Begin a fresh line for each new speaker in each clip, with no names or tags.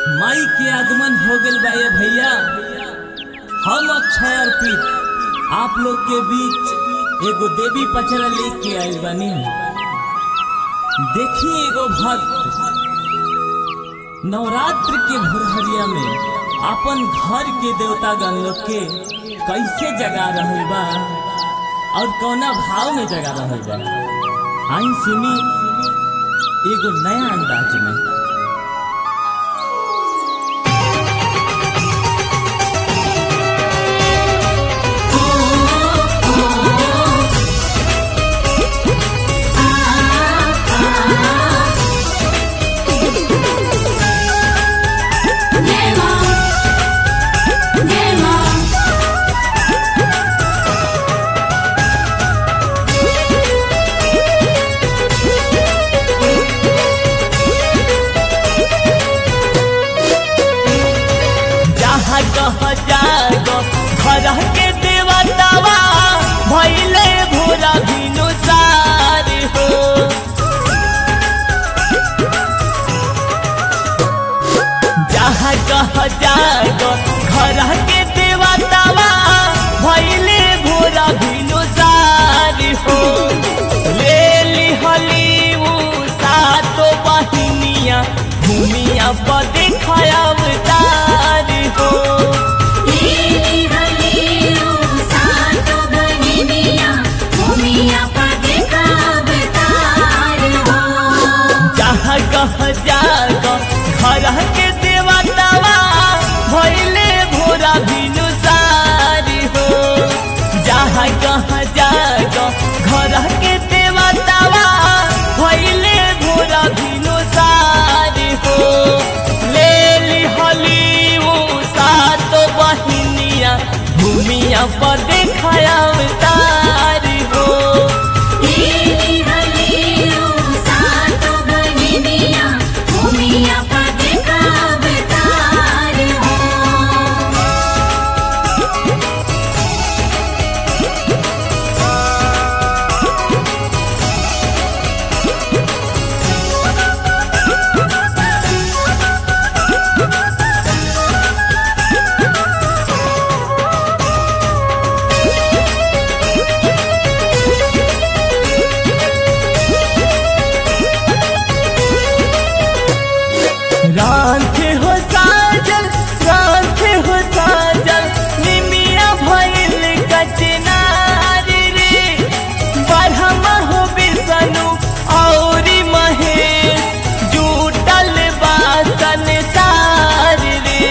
माई के आगमन हो गइल बा ये भैया हम अक्षय अर्पित आप लोग के बीच एगो देवी पचरा लेके आइल बानी देखी एगो भक्त नवरात्र के भोरहरिया में अपन घर के देवता गण लोग के कैसे जगा रहल बा और कौना भाव में जगा रहल बा आई सुनी एगो नया अंदाज में
जय मां जय मां
जहाँ कह जागो घर के देवतावा भैले भोरा भिनु सार हो जहाँ कह जागो घर के देवतावा भैले भोरा भिनु सार हो ले लिहली उ सातो बहिनिया भूमिया पर देखया अवतार हो
लीली हलीलू सातो बहिनिया भूमिया पर देखा अवतार हो
जहाँ कह जाग घर के देवतावा भैले भोरा भिनु सारी हो जहाँ कह जाग घर के देवतावा भैले भोरा भिनु सारी हो ले लिहली उ सातो बहिनिया भूमिया पर देखया अवतारी हो
लीली हलीलू सातो बहिनिया भूमिया पर देखा अवतार हो
रांधे हो साजल रांधे हो साजल निमिया भइल कचनार रे बढ़मा हो बिसनु औरी महेश जूटल बासन तार रे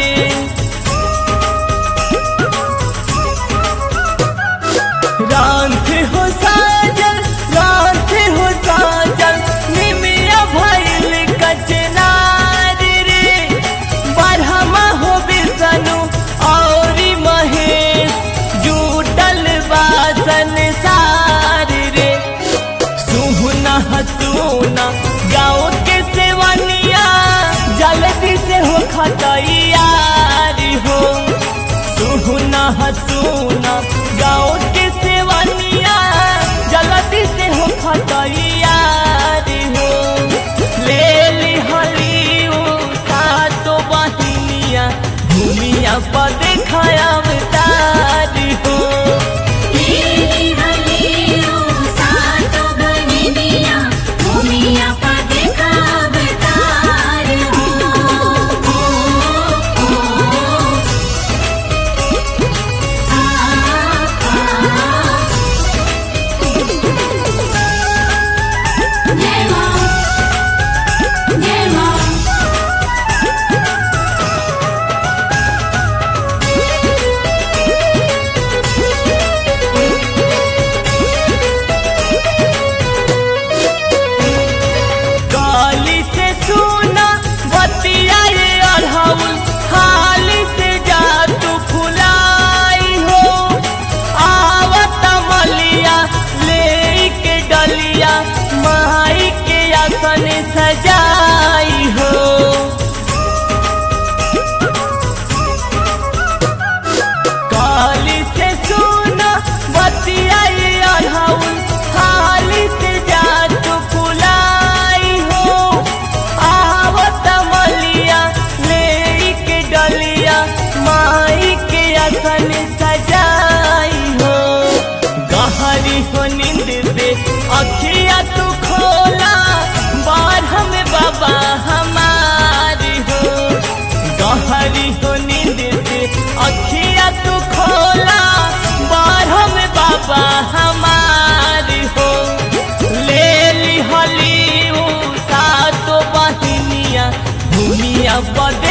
रांधे हो साजल रांधे हो साजल निमिया भइल कचनार रे बढ़मा हो बिसनु औरी महेश जूटल बासन सार रे सुहना हसूना गाँव के सेवनिया जल्दी से हो खतैयारी हो सुहना हसूना गाँव के सेवनिया जल्दी से हो खतैयारी हो ले लिहली उ सातो बहिनिया भूमिया पर देखया अवतारी हो
लीली हलीलू सातो बहिनिया भूमिया पर देखा अवतार हो जय मां जय मां
दुनिया पर